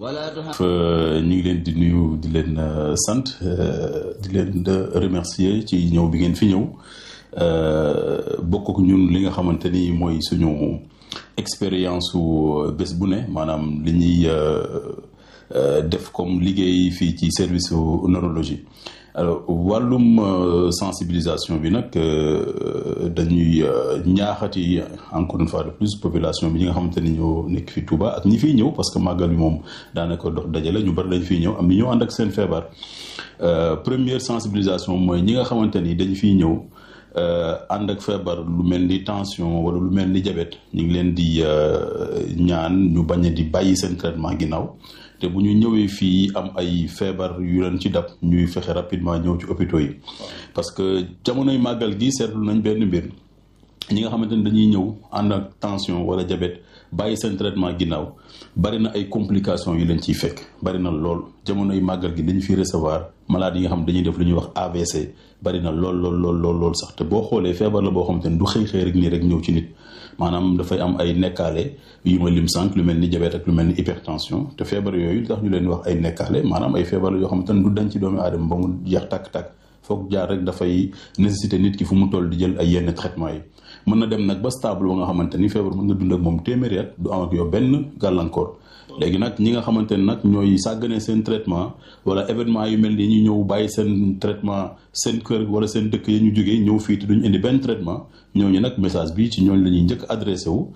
ñu ngi leen di nuyu di leen sant di leen remercier ci ñëw bi ngeen fi ñëw bokk ak ñun li nga xamante ni mooy suñu expérience su bés bu ne maanaam li ñuy def comme liggéey fii ci service neurologie alors wàllum sensibilisation bi nag dañuy ñaaxati encore une fois de plus population bi ñi nga xamante ni ñoo nekk fi Touba ak ñi fiy ñëw parce que màggal bi moom daanaka dox dajale ñu bari dañ fiy ñëw am ni ñoo ànd ak seen feebar première sensibilisation mooy ñi nga xamante ni dañ fiy ñëw ànd ak feebar lu mel ni tension wala lu mel ni diabète ñu ngi leen di ñaan ñu bañ a di bàyyi seen traitement ginnaaw te bu ñu ñëwee fii am ay feebar yu leen ci dab ñuy fexe rapidement ñëw ci hôpitaux yi parce que jamonoy màggal gi seetlu nañ benn mbir ñi nga xamante ni dañuy ñëw ànd ak tension wala diabète bàyyi seen traitement ginnaaw bari na ay complications yu leen ciy fekk bari na lool jamonoy màggal gi dañu fi recevoir malade yi nga xam dañuy def lu ñuy wax AVC bari na lool lool lool lool lool sax te boo xoolee feebar la boo xamante ni du xëy xëy rek nii rek ñëw ci nit maanaam dafay am ay nekkaale yu ma lim sànq lu mel ni diabète ak lu mel ni hypertension te feebar yooyu tax ñu leen wax ay nekkaale maanaam ay feebar yoo xamante ni du dañ ci doomu aadama ba mu jeex tàkk-tàkk foog jaar rek dafay nécessité nit ki fu mu toll di jël ay yenn traitement yi mën na dem nag ba stable ba nga xamante ni feebar mën nga dund ak moom téeméeri at du am ak yow benn gàllankoor léegi nag ñi nga xamante ne nag ñooy sàggane seen traitement wala événement yu mel ni ñu ñëw bàyyi seen traitement seen kër wala seen dëkk yi ñu jógee ñëw fii te duñu indi benn traitement ñooñu nag message bi ci ñooñu la ñuy njëkk adressé wu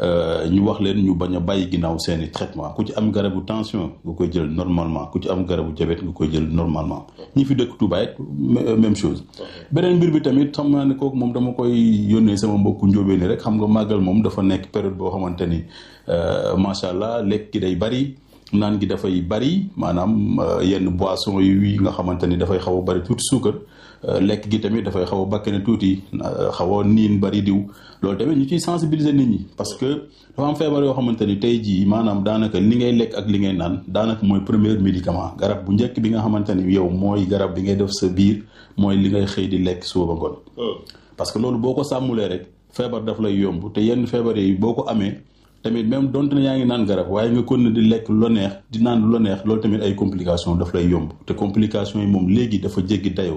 ñu wax leen ñu bañ a bàyyi ginnaaw seeni traitement ku ci am garabu tension nga koy jël normalement ku ci am garabu diabète nga koy jël normalement ñi fi dëkk Touba it même chose beneen mbir bi tamit xam naa ne kooku moom dama koy yónnee sama mbokku njóobee ni rek xam nga màggal moom dafa nekk période boo xamante ni macha allah lekk gi day bari naan gi dafay bari maanaam yenn boisson yi nga xamante ni dafay xaw a bari tuuti suukar lekk gi tamit dafay xaw a bakkane tuuti xaw a niin bari diw loolu tamit ñu ciy sensibiliser nit ñi parce que dafa am feebar yoo xamante ni tey jii maanaam daanaka li ngay lekk ak li ngay naan daanaka mooy premier médicament garab bu njëkk bi nga xamante ni yow mooy garab bi ngay def sa biir mooy li ngay xëy di lekk suba ba ngoon parce que loolu boo ko sàmmulee rek feebar daf lay yomb te yenn feebar yi boo ko amee tamit même donte ne yaa ngi naan garab waaye nga kon di lekk lu la neex di naan lu la neex loolu tamit ay complications daf lay yomb te complications yi moom léegi dafa jéggi dayoo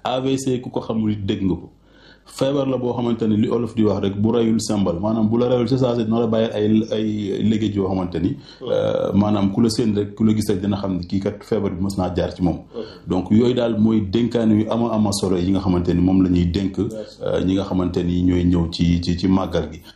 AVC ku ko xamul dégg nga ko feebar la boo xamante ni li olof di wax rek bu rayul sembal maanaam bu la rayul c'est ça dina la bàyyi ay ay léegi yoo xamante ni maanaam ku la seen rek ku la gis rek dina xam ne kii kat feebar bi mës naa jaar ci moom donc yooyu daal mooy dénkaane yu ama ama solo yi nga xamante ni moom la ñuy dénk ñi nga xamante ni ñooy ñëw ci ci ci màggal gi